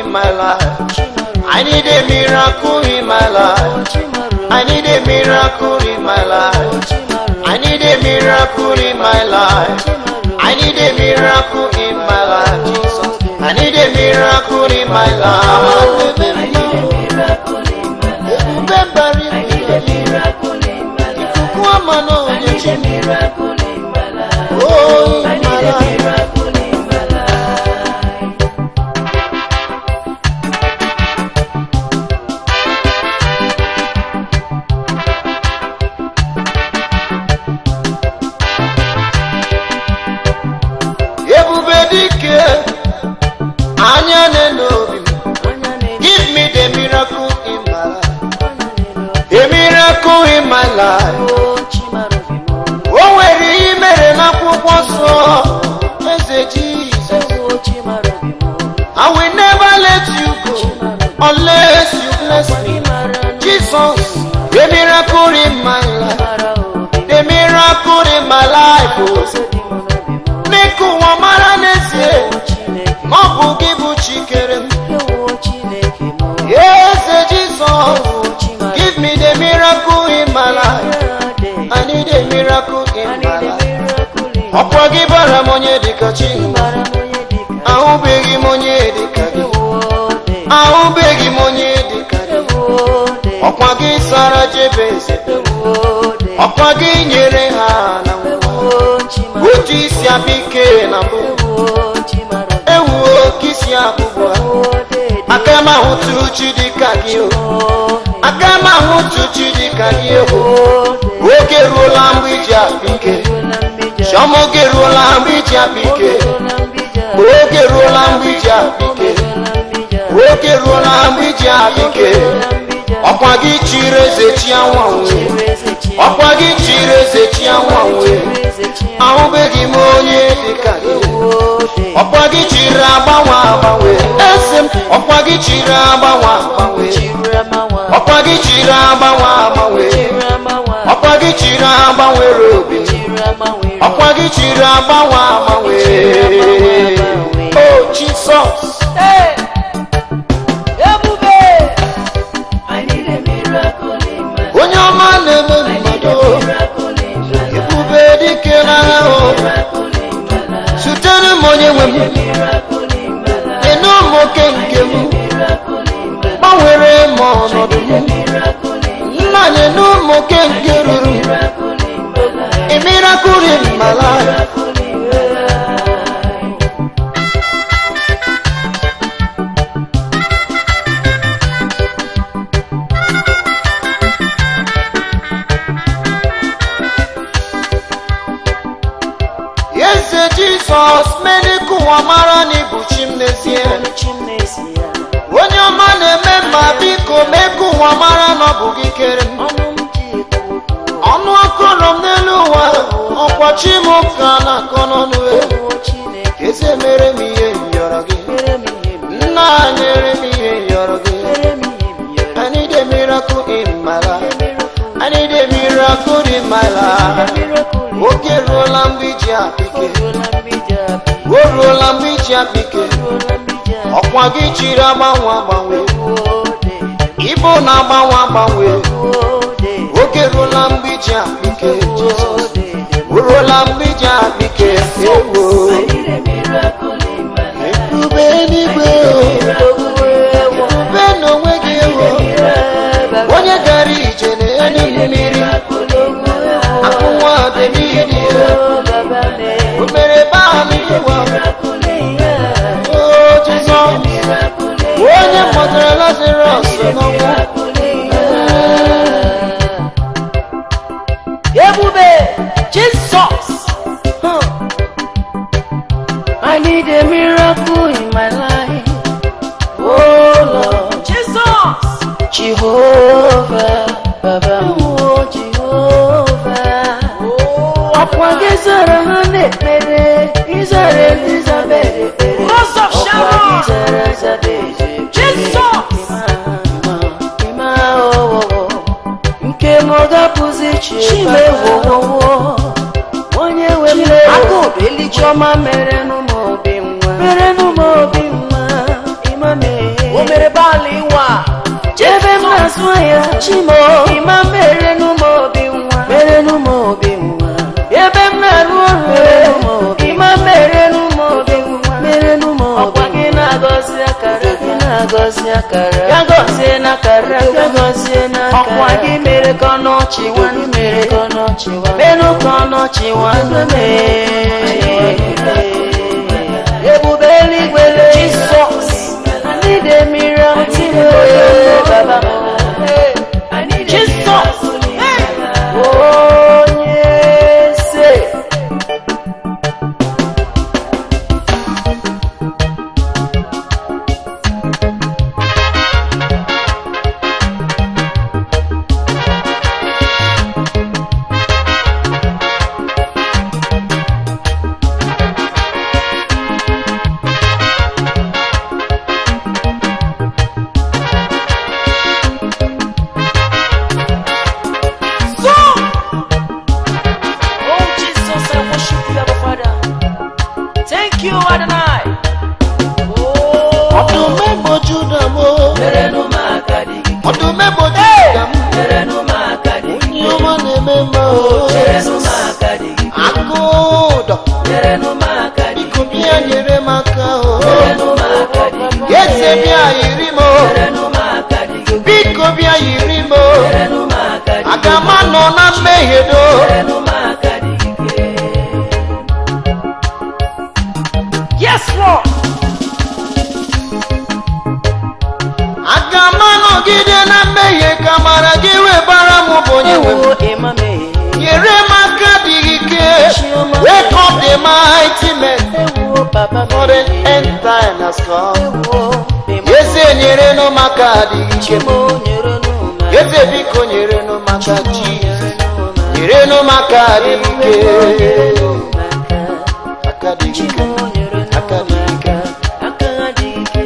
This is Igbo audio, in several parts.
in my life. I need a miracle in my life. I need a miracle in my life. I need a miracle in my life. I need a miracle in my life, Jesus. I need a miracle in my life. Ebube bara ibu ikuku ama n'onye chi oh in my life. ebube dike anya n'obi give me the miracle in my life a miracle in my life o nwere ihe mere n'akwụkwọ nsọ eze jizọs i will never let you go unless you bless me jesus the miracle in my life the miracle in my life oh. n'ịka ụwa mara n'ezie na ọ bụ gị bụ chikere m eze jizọs give me the miracle in my life i need a miracle in my life ọkwa gị bara m onye dịka chi ahụbeghị m onye dịka gị ahụbeghị m onye dịka gị ọkwa gị sara jebeze ọkwa gị nyere ha na nwa otu isi abike na mbụ ewuo ka isi abụbụ aka m ahụtụ chi dịka gị o aka m ahụtụ chi dịka gị o oge ruola mgbe iji abike chiọma oge ruola mgbe iji abike oge ruola mgbe iji abike oge ruola mgbe iji abike ọkwa gị chiri eze chi anwanwe ọkwa gị chiri eze chi anwanwe ahụbeghị m onye dịka gị ọkwa gị chiri agbanwe agbanwe ese m ọkwa gị chiri agbanwe agbanwe ọkwa gị chiri agbanwe agbanwe ọkwa gị chiri agbanwere obi ọkwa gị chiri agbanwe agbanwe o jisọs onye ọma na-eme mmadụ ebube dike n'agha o zutere m onye nwe m enye m oke nke m gbanwere m ọnọdụ m nna nye m oke nke ruru imirakuri mala eze jizọs mere ka ụwa mara na ịbụ chi m n'ezie onye ọma na-eme mma biko mee ka ụwa mara na ọ bụ gị kere m ọnụ akọrọ m n'elu ụwa ọkwa chi m ka na-akọ n'ọnụ ewu eze mere m ihe nyọrọ gị nna nyere m ihe nyọrọ gị I need a miracle in my life. I need a miracle in my life. Oge ruola mgbe iji apike. O ruola mgbe iji apike. Ọkwa gị chiri agbanwe agbanwe. Ibo na-agbanwe agbanwe. Oge ruola mgbe iji apike. Jizọs. O ruola mgbe iji apike. Ewo. Ebube eluigwe o. Ebube n'onwe gị ewo. Onye gara ije n'elu mmiri. Akụ nwa David o mere baa n'ụwa. O Jizọs. Onye kpọtara Lazarus n'ọnwụ. Ebube Jesus. Huh. I need a miracle in my life. Oh Lord Jesus. Jehovah. Baba oh Jehovah. Ọkwa gị zara ha n'ekpere, ịzara Elizabeth ekpere. Rose of Ọkwa Sharon. gị zara Elizabeth ekpere. Jesus. Ịma, ịma, ọwụwụ. nke m ọ ga-apụzi chimewowowo onye nwe m akụbeli chiọma mere n'ụmụ obi nwa mere n'ụmụ obi nwa ịma mee chimo ịma merenụ m obi nwa merenụ m obi nwa ebe m na-arụ ọrụ ịma merenụ m obi nwa merenụ m obi ọkwa gị na-agọzi akara gị na-agọzi akara ya gọzie n'akara ya gọzie n'aka ọkwa gị mere ka ọnọchị nwanne mere ka ọnọchị nwa menụ ka ọnọchị nwanne mee ebube eluigwe jisọs ndị dị mmiri ọtịwe baba jisọs onye eze So, oh Jesus, I worship you, Abba Father. Thank you, Adonai. Oh, ọdụm egboju na m merenụ m aka dị gị, ọdụm egboju na m merenụ m aka dị gị, onye ọma na-eme mma merenụ m aka dị gị, agụ ụdọ merenụ m aka dị gị, biko bịa nyere m aka o merenụ m aka dị gị, eze bịa yiri m o merenụ m aka dị gị, biko bịa yiri m o merenụ m aka dị gị, aga m anọ na mmehie do merenụ m aka dị gị. Yes, Lord. aga m anọgide na mmehie ka mara gị webara m bụ onye nwe m Ewo emame. nyere m aka dị ike wake up the mighty men Ewo papa me. for the end time has come Ewo emame. eze nyere nụ m aka dị ike Chimo nyere n'ụma. eze biko nyere nụ m aka Chimo ji nyere n'ụma. nyere nụ m aka dị Ewo ike nyere n'ụma aka. aka dị ike Chimo nyere aka n'ụma dị ike aka. Aka dị ike.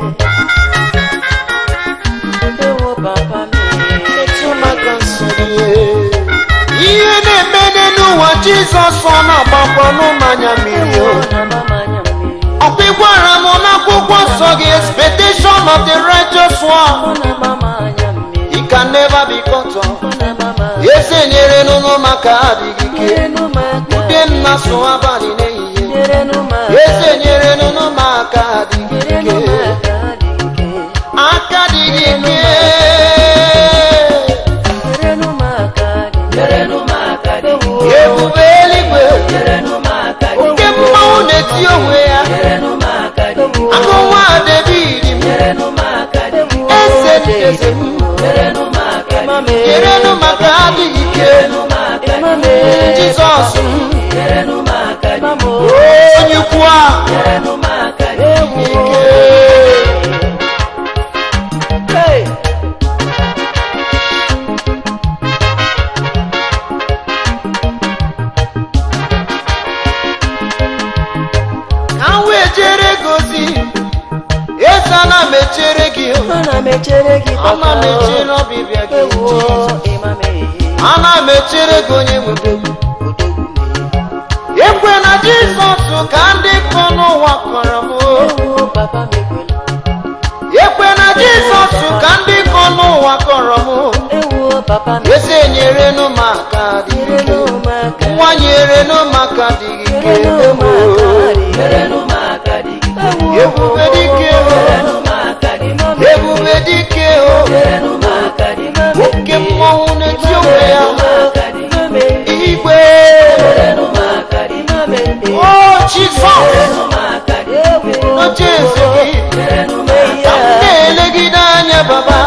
Ewo papa me. metụ m aka nsọ gị ihe na-eme n'ụwa jizọs ọ na-agbakwa n'ụmanya mmiri o Ewo na mama anya mmiri. ọkwa ịgwara m n'akwụkwọ nsọ gị expectation of the righteous one Ọ na mama anya mmiri. it can never be cut off Ọ na mama. eze nyere nụnụ maka adịghị ike Nyere n'ụma aka. ude m na-asụ abalị n'ehihie Nyere n'ụma aka. eze nyere nụnụ maka adịghị Nyere ike n'ụma aka dị ike. aka dịghị ike Nyere n'ụma aka dị ike. Nyere n'ụma aka dị ike. ebube eluigwe Nyere n'ụma aka dị ike. nke mmanwụ na-eti onwe ya Nyere n'ụma aka dị ike. akụ nwa david m Nyere n'ụma aka dị ike. eze dị eze m Nyere n'ụma aka dị ike. nyere nụ maka adịghị ike Nyere n'ụma aka dị ike. jizọs m Nyere n'ụma aka dị ike. onye ukwu a Nyere n'ụma aka dị ike. ike Hey! ka m wee jere gozi eze ana m echere gị Ana m echere gị ana papa. m echere ọbịbịa gị Ewo Jizọs. ịmame. ana m echere gị onye nwe m. ekwe na jizọs ka ndị kọ n'ụwa kọrọ m Ewo papa m ekwela. ekwe na jizọs ka ndị kọ n'ụwa kọrọ m Ewo papa m eze nyere nụ m aka dị nyere ike n'ụma aka. nwa nyere nụ m aka dị ike Nyere n'ụma aka dị ike. Nyere n'ụma aka dị ike. ebube dike o Nyere n'ụma aka dị ike. ebube dike o Nyere n'ụma aka dị ike. oke mmọnwụ na-eti onwe ya igwe Nyere n'ụma aka dị ike. o jizọs Nyere n'ụma aka dị ike. n'oche eze gị Nyere n'ụma ka m aka dị ike. na-elegide anya baba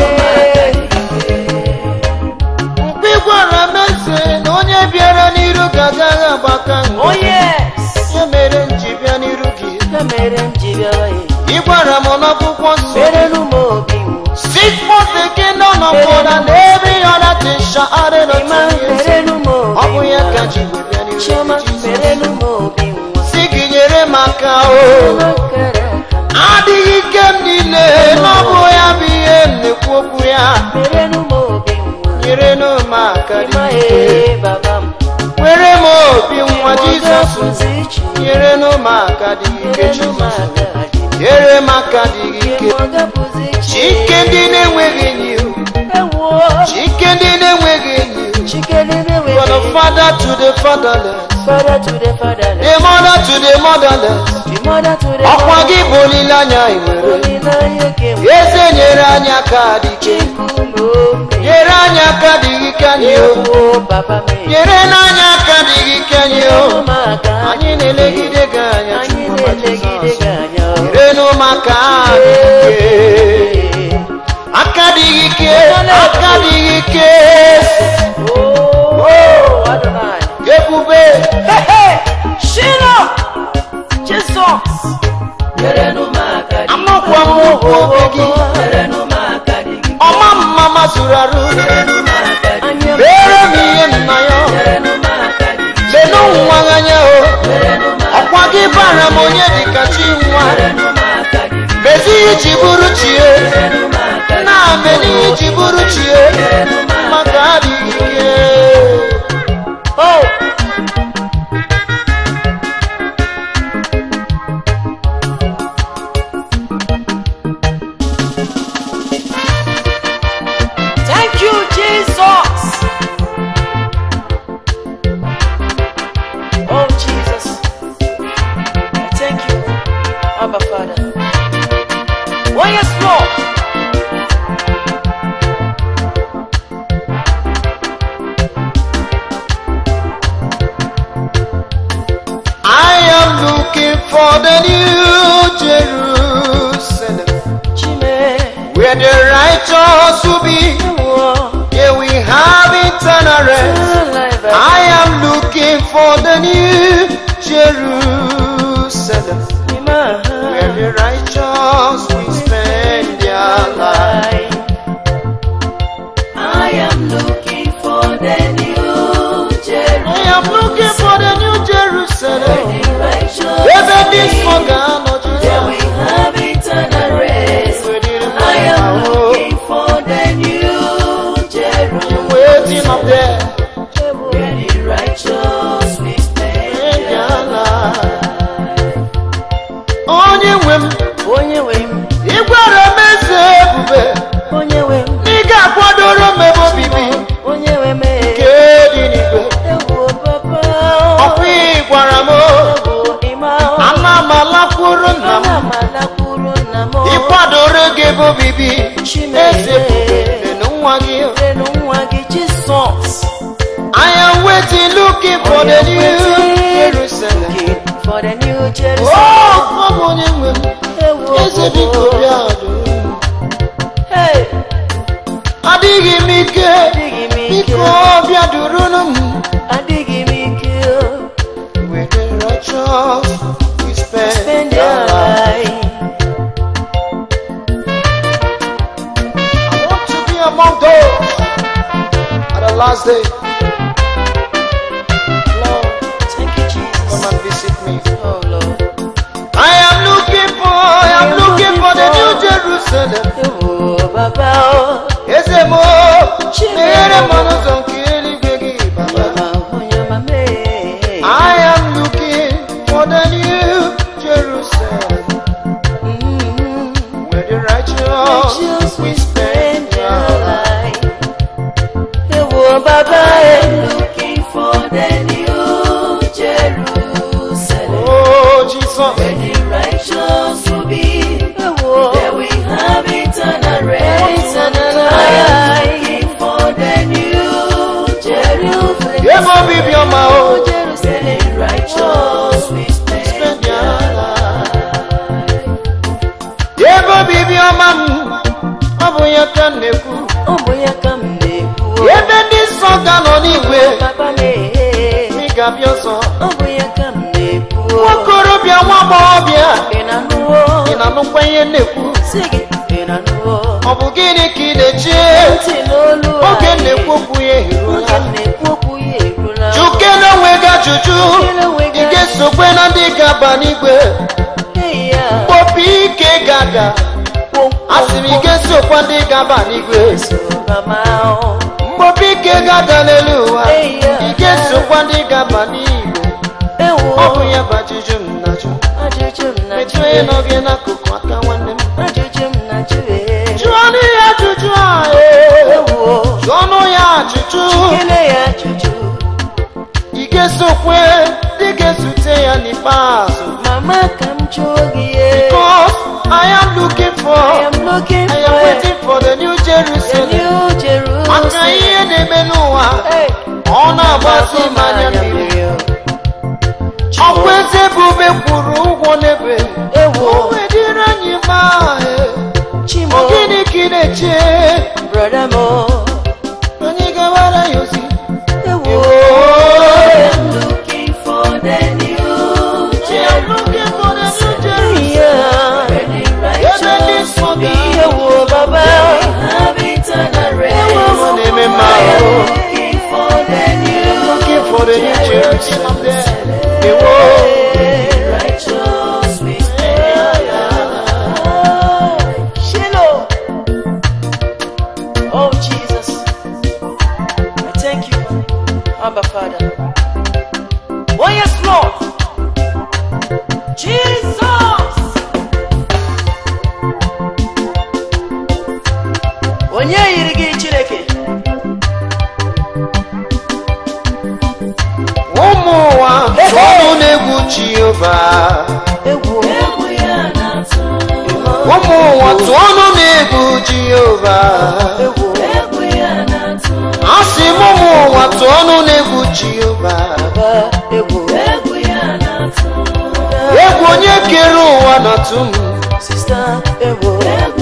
mgbe ị gwara m eze na onye bịara n'iru gị agaghị agbaka nga Oh yes! ya mere m ji bịa n'iru gị Ya mere m ji bịawa ya. ị gwara m n'akwụkwọ nsọ Mere n'ụmụ obi m. Seek for the kingdom of God and every other thing shall add it Ịma unto you. mere n'ụmụ Ọ bụ obi ya m. ka ji wee bịa n'iru Chioma gị, Jizọs. mere n'ụmụ obi m. Si gị nyere m aka o Makara aka. adịghị ike m niile n'ọbụ ya bụ ihe m na-ekwu okwu ya Mere n'ụmụ obi m. nyere nụ m aka dị Ịma ike ee baba m. were m obi nwa jizọs Ọgọpụzi iche. nyere nụ m aka dị ike Mere n'ụmụ jizọs aka dị ike. nyere m aka dị ike Ọgọpụzi iche. chike ndị na-enweghị enyi Ewo father to the fatherless, Father to the fatherless, the mother to the motherless. the mother to the Ọkwa gị motherless. bụ olileanya ị nwere. Olileanya nke m. Eze nyere anyị aka dị ike. Chikume ome. Nyere anyị aka dị ike anyị o. Ewo papa m. Nyere n'anya aka dị ike anyị o. Ụmụaka Anyị na-elegide gị anya anyị Chukwu ma na-elegide Jizọs. gị anya. Nyere n'ụmụaka dị ike. Aka dị ike, aka dị ike. Oh, Adonai. Ebube. Hey, hey, Shiloh, Jesus. Nyerenụ m aka dị Amakwa m ụkwụ obe gị. Nyerenụ m aka dị gị. Ọma mma mazuru arụ. Nyerenụ m aka dị gị. Mere m ihe nna ya. Nyerenụ m aka dị gị. Lenụ nwa anya o. Nyerenụ m aka Ọkwa gị bara m onye dịka chi nwa. Nyerenụ m aka dị gị. Mezi iji bụrụ chi e. Nyerenụ m aka dị gị. Na-ameni iji bụrụ chi e. Nyerenụ m aka Maka adịghị ike. Oh. Thank you, Jesus. Oh, Jesus. I thank you, Abba Father. Oh, yes, Lord. I am looking for the new Jerusalem. Chime. Where the righteous will be. Ewo. Yeah, we have eternal rest. I am looking for the new Jerusalem. Where the righteous will spend their life. I am looking for the new Jerusalem. I am looking for the new Jerusalem. The righteous Even this forgotten of Where we Jesus. have eternal rest. Where the I am oh, looking for the new Jerusalem. waiting up there. Where the righteous will spend Spend their their life. life. Onye nwe m, Onye nwe m, ị gwara m eze ebube, onye nwe m, na ị ga-akwadoro m ebe obibi onye nwe m. nke dị n'igwe. Ewo papa. Ọkwa ị gwara m, Ewo ịma. ana m alakwuru nna m, Ana m alakwuru nna m. ị kwadoro gị ebe obibi, eze ebube dị na nwa gị. Lenu nwa gị Jisọs. I am waiting looking for the new Jerusalem. Looking for the new Jerusalem. Oh, ọ bụ onye nwe m, Ewo. eze biko bịa duru m. Hey, Adịghị m ike, adịghị m ike. biko bịa durunu m. Adịghị m ike. With the righteous, we spend Spend our your life. life. I want to be among those at the last day. Lord, Thank you, Jesus. come and visit me. Oh, Lord. I am looking for, I am looking for the new Jerusalem. Ewo, Baba, oh. Eze mo, meghere m ọnụ ụzọ nke eluigwe gị, Baba. Mama, onye mama, eh. I am looking for the new Jerusalem. Mm. Where the righteous Righteous we will spend spend their their life. life. Ewo, Baba, I am looking for the new Jerusalem. Oh, Jesus. Where the righteous will be. There we have eternal rest. I am looking for the new Jerusalem. Ebe obibi ọma o. Jerusalem. Where the righteous will spend their life. Ebe obibi ọma m, ọ bụ ya ka m na-ekwu. Ụmụ ya ka m na-ekwu. Ebe ndị nsọ ga-anọ n'igwe, Papa na-ehe. ị ga-abịa ọzọ. Ọ bụ ya ka m na-ekwu. Nwokorobịa nwa agbọghọbịa, Ị na-anụwo? ị na-anụkwa ihe m na-ekwu. Sị gị, ị na-anụwo? Ọ bụ gịnị ka ị na-eche? Ntị n'olu Oge m anyị. na-ekwu okwu ya eruola. Oge m na-ekwu okwu ya erula. Jukene onwe gị ajụjụ, Jukene onwe gị ị ga-esokwe na ndị ga-aba n'igwe. Hey, ya. Kpopi ike ga-aga, asị m ị ga-esokwa ndị ga-aba n'igwe. So, mama, oh. Mgbopi ike ga-ada n'elu ụwa, Hey, ya. ị ga-esokwa ndị ga-aba n'igwe. Ewo. Ọ bụ ya bụ ajụjụ m na-ajụ. Ajụjụ m na Metụ onye nọ gị n'akụkụ aka nwanne m. Ajụjụ m na-ajụ ee. Jụọ ọnụ ya ajụjụ a ee. Ewo. Jụọ ọnụ ya ajụjụ. Kele ya ajụjụ. ga-esokwe dị ga-ezute ya n'ikpeazụ mama ka m chọọ gị ye Cause I am looking I for am looking I am for waiting for the new the Jerusalem new maka Jerusalem ihe na-eme n'ụwa Hey, ọ na-agbasi m anya mmiri ọkwa eze ebube kwuru ụgwọ n'ebe ewo o wedịrị anyị ma chimo gịnị ka ị na-eche brother mo anyị gawara ya ozi ewo I'm looking for the new Jerusalem yeah ebe ndị nsọ ga ewo baba ewo ọ na-eme mma ahụ looking for the new looking for the new Jerusalem there. Ewo. righteous Shiloh. Oh Jesus, I thank you, Abba Father. Oh yes, Lord. Jesus. Onye yiri gị Chineke? ụmụ ụwa tụọnụ na-egwu jehova Egwu. ụmụ ụwa tụọnụ na-egwu jehova Egwu. a sị m ụmụ ụwa tụọnụ na-egwu jehova Baba, egwu. egwu onye kere ụwa na-atụ m Sister, egwu.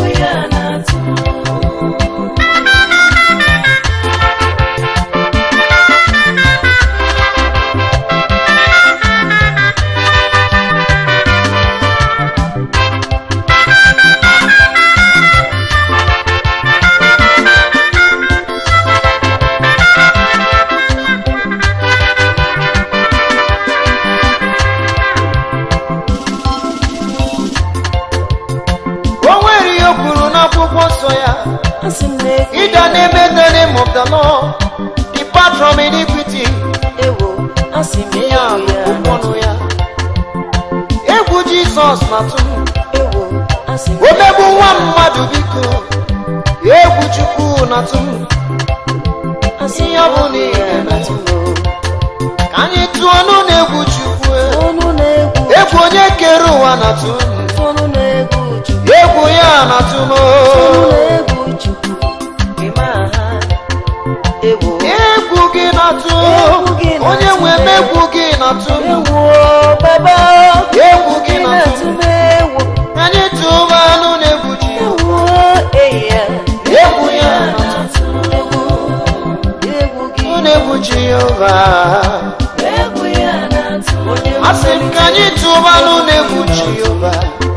o nwere ihe o kwuru n'akwụkwọ nsọ ya Asị m na egwu ịda na-eme the name of the Lord depart from iniquity ewo asị m ihe a egwu ya bụ ọnụ ya egwu jizọs na-atụ m ewo asị m omegbu nwa mmadụ biko egwu chukwu na-atụ m asị m ihe ọ bụ na egwu ị ya ga-emetụ na-atụ m ka anyị tụọ ọnụ na-egwu chukwu ọnụ na-egwu egwu onye kere ụwa na-atụ m ọnụ na-egwu Chukwu egwu ya na-atụ m ọnụ na-egwu Chukwu ịma ha ewo egwu gị na-atụ Egwu gị na-atụ onye nwe m m. egwu gị na-atụ m ewo baba egwu gị na-atụ na-atụ m m ewo anyị tụba anụ na-egwu ji ewo eyi ya egwu ya na-atụ egwu egwu gị m na-egwu jehova onye a sị m ka anyị tụba anụ na-egwu jehova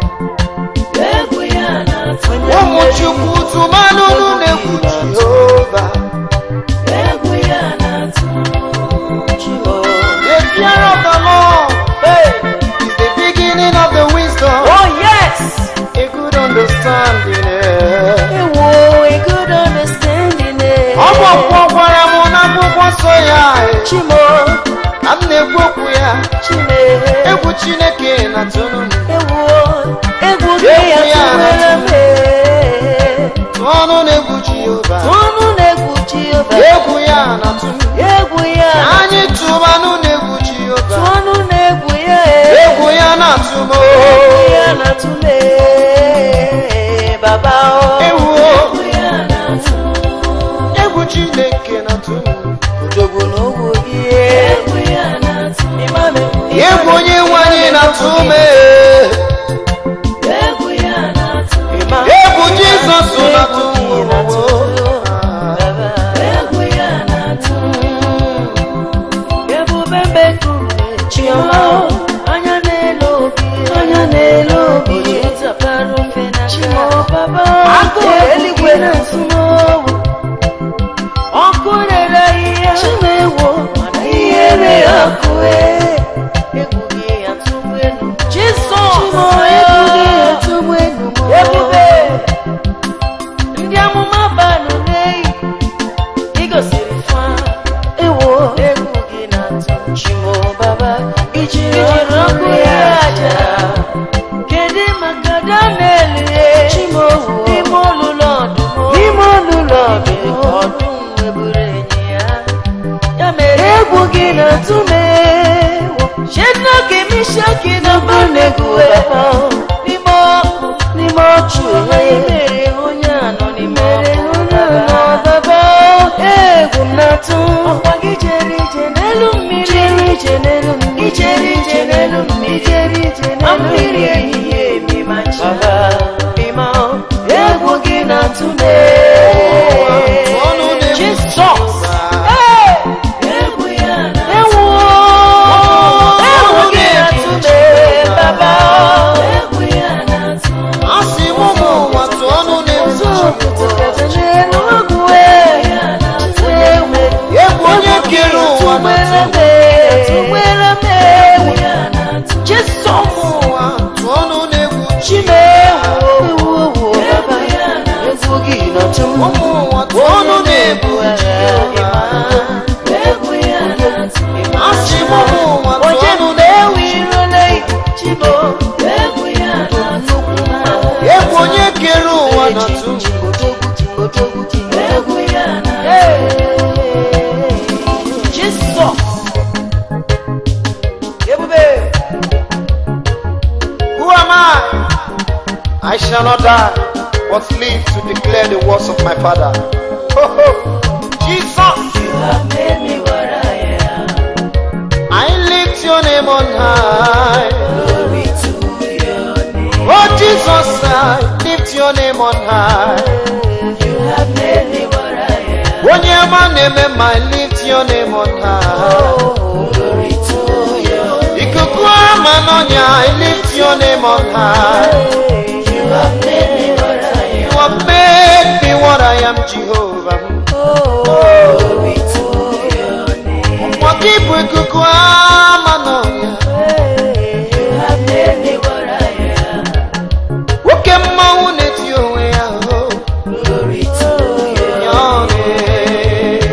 ụmụ chukwu tụba anụ na-egwu jehova the fear of the lord is the beginning of the wisdom Oh yes! a good understanding eh. Ewo, a good understanding. ọ bụ ọkwọ gwara m n'akwụkwọ nsọ ya eh, Chimo, ka m na-ekwu okwu ya Chime, egwu chineke na-atụrụ m ewo, egwu gị Egwu ya atụwere m. tụọ ọnụ na-egwu jehova Ọnụ na-egwu Jehova, egwu ya na-atụ m egwu ya, anyị tụbanụ na-egwu jehova ọnụ na-egwu ya, egwu ya na-atụ m egwu ya na-atụle, Baba o. ewu egwu chineke na-atụ m Odogwu n'ogwu gị, Imame, egwu onye nwe anyị na-atụ m Imame, egwu jizọs na-atụ m Egwu gị na-atụ, Baba. Ebube mbekume chioma anya n'elu obi anya n'elu obi zapara mfe na chimo baba agụ eluigwe na nsụmowu ọkụ rere ihe chimewo mana ihere ọkụ egwu gị atụgbu elu jisọs chimo egwu gị atụgbu elu ebube ndị amụma banụ n'eyi igosiri fa ewo egwu gị na-atụ chimo baba ijiri ọkụ ya aja kedu maka daniel ye chimo n'ime olulu ọdụm n'ime olulu ọdụm ọdụm nweburu enyi ya ya mere egwu gị na-atụ m Mishaki na Abednego n'ime ọkụ n'ime ọchụ mere onye anọ n'ime ọdaba egwu m na-atụ ọkwa gị jere ije n'elu mmiri jere ije n'elu mmiri ijere ije n'elu mmiri ijere ije n'elu mmiri ehihie mima nchaba mima egwu gị na-atụ m ọnụ na-egwu Jizọs egwu ya ewu egwu gị na-atụ m baba egwu ya na-atụ asị m ụmụ ụwa tụọ ọnụ na-egwu egwu onye kere ụwa na ụmụ ụwa tụọ ọnụ na-egwu ụmụ ụwa tụọ ọnụ na-egwu asị m ụmụ ụwa tụọ ọnụ egwu onye kere ụwa na tụ Jesus. Ebube. Who am I? I shall not die, but live to declare the words of my Father. Ho, ho. Jesus, You have made me what I am. I lift your name on high. Glory to your name. Oh Jesus, I lift your name on high. You have made me what I am. Onye ma na-eme ma I lift your name on high. Glory to your Ikuku ama n'ọnya, I lift your name on high. name. You have made me what I am. You have made me what I am, Jehovah. Glory to your name. Nwa gị bụ ikuku ama n'ọnya. You have made me what I am. nwoke mmanwụ na-eti onwe ya o Glory to your ya ọrịa.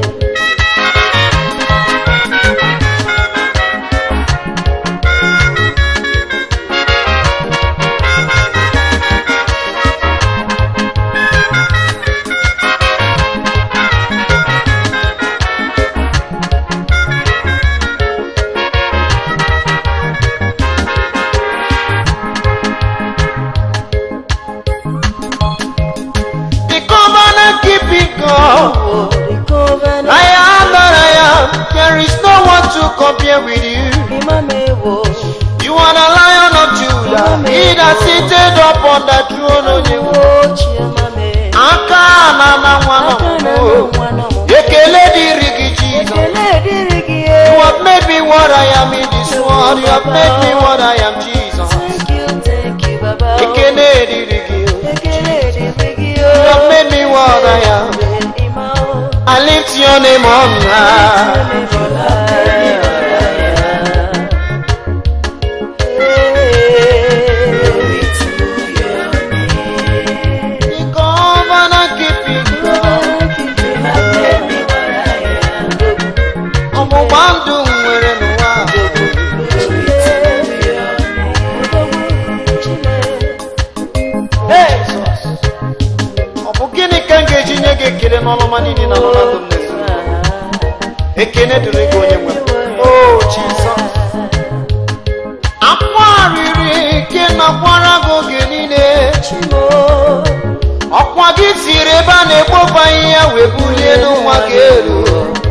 The covenant keeping God, The covenant. I am that I am. There is no one to compare with you. Imamewo. You are the Lion of Judah, He that sitteth upon the throne of the Imamewo chiamame. aka na na nwa nọ Aka na n'ụwa. nwa nọ m. ekele dịrị gị Jizọs. Ekele dịrị gị You e. have made me what I am in this world. You have made me what I am, Jesus. Thank you, thank you, Baba. Ekele dịrị gị. Ekele dịrị gị You have o. made me what I am. Ima o. I lift your name on high. The covenant keeping God. Ọgbụgba ndụ m nwere n'ụwa. Jesus. Ọ bụ gịnị ka m ga-eji nye gị ekele n'ọlụma niile na n'ọla ndụ m na-eso? Ekene dịrị gị onye nwe m. Oh, Jesus. Akwa riri ike nakwara gị oge niile. Ọkwa gị siri ebe a na-ekpofu ahịhịa wee bulie n'ụwa gị elu.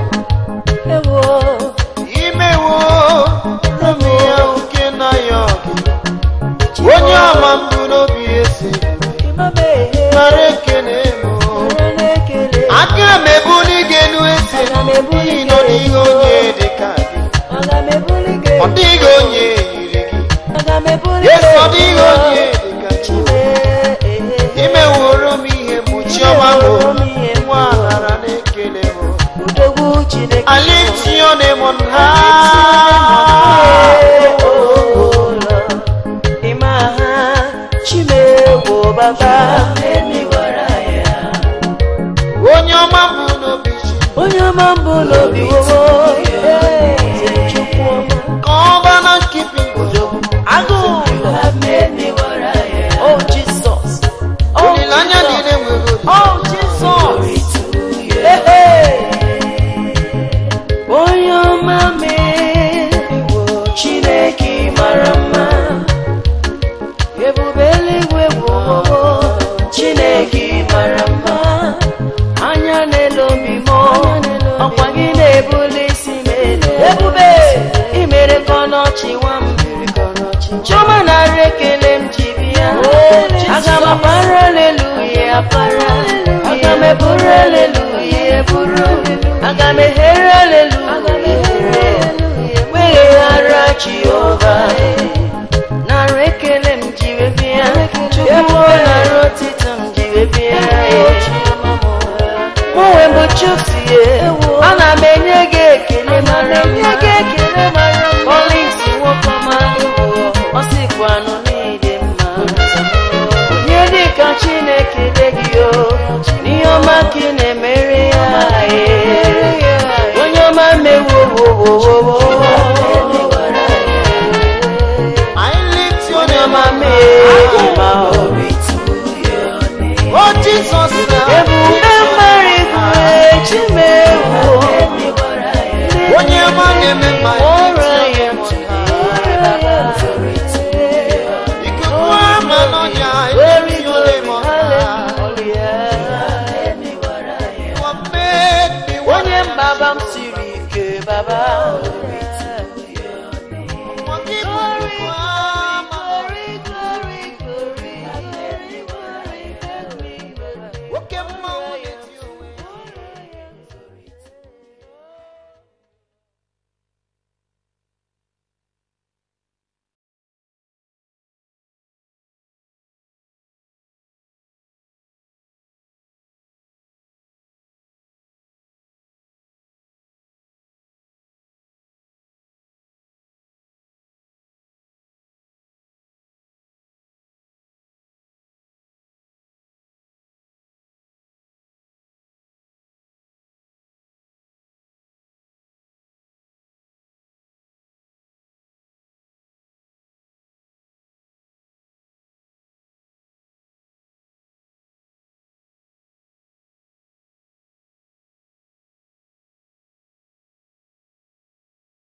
Imewo obi ya nke na ya ọgụ. Onye ọma mbụ n'obi esi nara ekene m. Aka m ebuli gị elu eze n'ihi na ọ dịghị onye dị ka gị. Ọ dịghị onye yiri gị. Yesu ọ dịghị onye dị ka gị. Imeworo m ihe mgbochi ọma m. Nwa nara na-ekele m. I lift your name on high. Baba, Onye ọma mbụ n'obi chi. onye ọma mbụ n'obi wowo eze chukwu ọma Covenant keeping God. agụụ oh jesus oh Olileanya niile jesus nwere olu. oh jesus Hey, hey. onye ọma mee chineke ọkpara aga m eburu aleluya eburu aga m ehere aleluya weghara jehova nara ekele m jiri bịa chukwu nara otito m jiri bịa mụnwe bụ chusie ana m enye gị ekele mara mma Collins nwoke ọma ọ sịkwanụ n'ịdị mma onye dịka chineke dị gị o n'ihe ọma ka ị na-emere ya ee. onye ọma mewowowowowo I lift your onye name ọma on mee high. ma ọ Oh Jesus, now. ebube mara igwe chimewo Onye ọma na-eme mma ọrụ ya. ya Ikuku ama n'ọnya, I lift your name on high. You have made me onye baba m siri ike baba